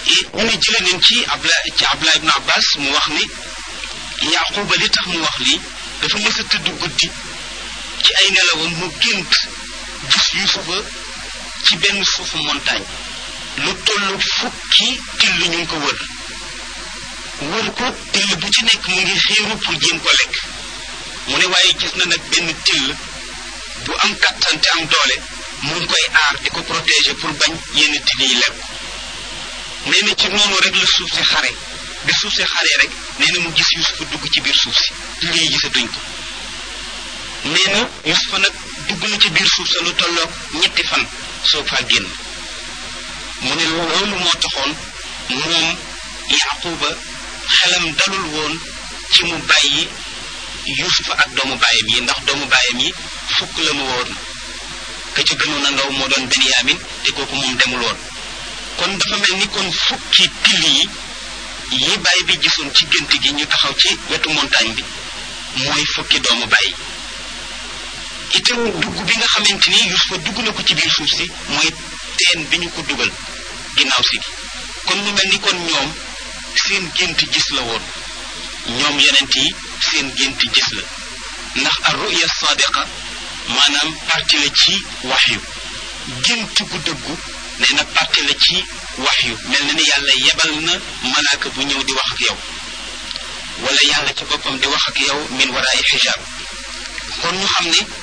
ñu ne jële nañ ci abla ci abdullah ibn abbas mu wax ni yaquba li tax mu wax lii dafa mës a tëdd guddi ci ay nelawam mu gént gis yusufa ci benn suufu montagne lu toll fukki till ñu ngi ko wër wër ko till bu ci nekk mu ngi xiiru pour jéem ko lekk mu ne waaye gis na nag benn till bu am kattan te am doole mu ngi koy aar di ko protéger pour bañ yenn till yi lekk nee na ci noonu rek la suuf si xare bi suuf si xaree rek nee na mu gis yusufa dugg ci biir suuf si till yi gisatuñ ko nee na yusufa nag dugg na ci biir suuf sa lu tolloog ñetti fan soo faa génn mu ne loolu moo taxoon moom yaquba xelam dalul woon ci mu bàyyi yusufa ak doomu baayam yi ndax doomu baayam yi fukk la mu woon ka ca gënoon a ndaw moo doon benyamin te kooku moom demul woon kon dafa mel ni kon fukki till yi yi baay bi gisoon ci gént gi ñu taxaw ci wetu montagne bi mooy fukki doomu baay itam dugg bi nga xamante ni yusufa dugg na ko ci biir suuf si mooy teen bi ñu ko dugal ginnaaw si kon mu mel ni kon ñoom seen gént gis la woon ñoom yonent yi seen gént gis la ndax ar ruya sadiqa maanaam parti la ci waxyu gént gu dëggu nee na parti la ci waxyu mel na ni yàlla yebal na malaaka bu ñëw di wax ak yow wala yàlla ci boppam di wax ak yow min waraay xijaab kon ñu xam ne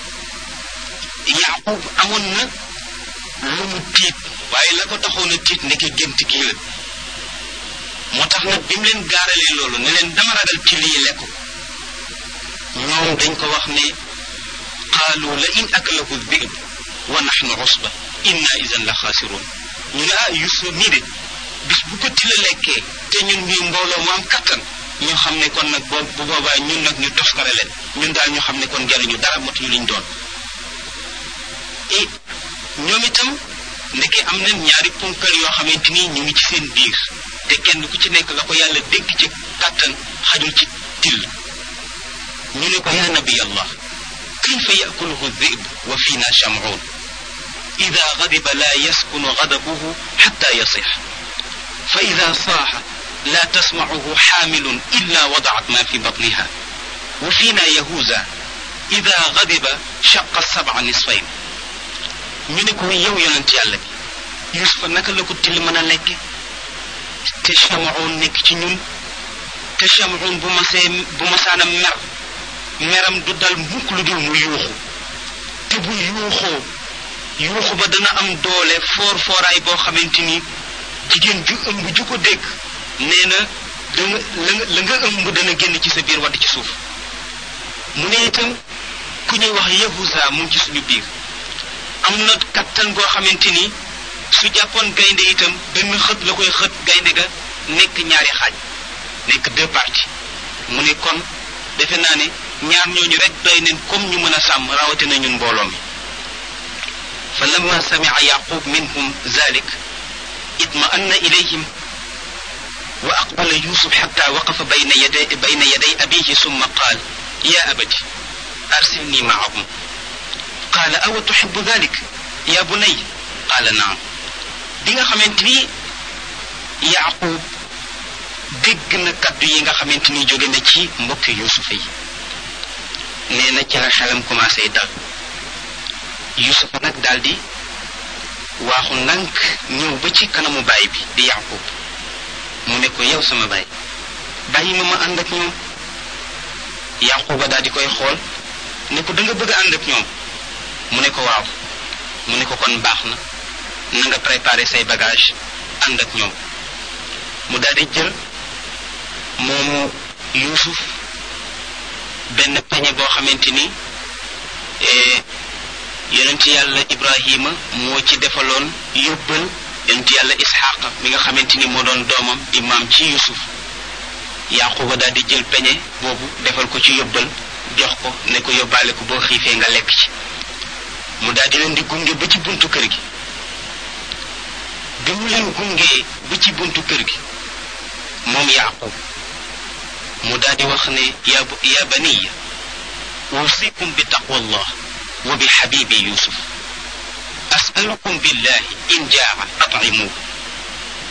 yaqub amoon na lu mu tiit waaye la ko taxoon a tiit ndeke gént gii la moo tax nag bi mu leen gaaralee loolu ne leen dama ragal ci lii lekk ñoom dañ ko wax ne qaalu la in akalahu dhib wa nahnu usba inna idan la xaasiroon ñu ne ah Yuusuf mii de bis bu ko tila lekkee te ñun ñuy mbooloo mu am kattan ñu xam ne kon nag boo bu boobaa ñun nag ñu toskare leen ñun daal ñu xam ne kon jaruñu dara matuñu liñ doon et ñoom itam ndeke am na ñaari ponkal yoo xamante ni ñu ngi ci seen biir te kenn ku ci nekk la ko yàlla dégg ci kàttan xajul ci till ñu ne ko yaa nabi allah kayfa yakuluhu dhib wa fiina shamuun ida gadiba la yaskunu gadabuhu xatta yasix fa ida saaxa la tasmacuhu xaamilun illa wadacat ma fi batniha wa fiina yahuuza ida gadiba shaqa sabca nisfayn ñu ne ko yow yonent yàlla bi yusufa naka la ko till mën a lekke te chamoon nekk ci ñun te chamoon bu masee bu masaana mer meram du dal mukk lu dul mu yuuxu te bu yuuxoo yuuxu ba dana am doole foor fooraay boo xamante ni jigéen ju ëmb ju ko dégg nee na danga la nga ëmb dana génn ci sa biir wadd ci suuf mu ne itam ku ñuy wax yahuza mu ngi ci suñu biir am na kattan goo xamante ni su jàppoon gaynde itam benn xët la koy xët gaynde ga nekk ñaari xaaj nekk deux parties mu ne kon defe naa ne ñaar ñooñu rek doy neen comme ñu mën a sàmm rawatina ñun mbooloo mi fa lamma samia yaqub minhum zalik itma'anna ilayhim wa aqbala yusuf xatta waqafa bayna yaday bayna yaday abihi summa qaal ya abati arsilni maahum qaala awa tuxibu dalik ya bunay qaala naam bi nga xamante ni yaqub dégg na kaddu yi nga xamante ni jóge na ci mbokki yusufa yi nee na ci la xelam commencé dal yusufa nag daal di waaxu ndànk ñëw ba ci kanamu baay bi di yaqub mu ne ko yow sama baay bàyyi ma ma ànd ak ñoom yaquba daal di koy xool ne ko da nga bëgg a ànd ak ñoom mu ne ko waaw mu ne ko kon baax na na nga préparé say bagage ànd ak ñoom mu daal di jël moomu yuusuf benn peñe boo xamante ni yonent yàlla ibrahima moo ci defaloon yóbbal yonent yàlla isxaqa mi nga xamante ni moo doon doomam di maam ci yuusuf yaquba daal di jël peñe boobu defal ko ci yóbbal jox ko ne ko yóbbaale ko boo xiifee nga lekk ci mu daal di leen di gunge ba ci buntu kër gi bi mu leen gungee ba ci buntu kër gi moom yaqub mu daal di wax ne ya ya baniya usikum bi taqwallah wa bi xabibi yusuf asalukum billahi in jaa at'imuhu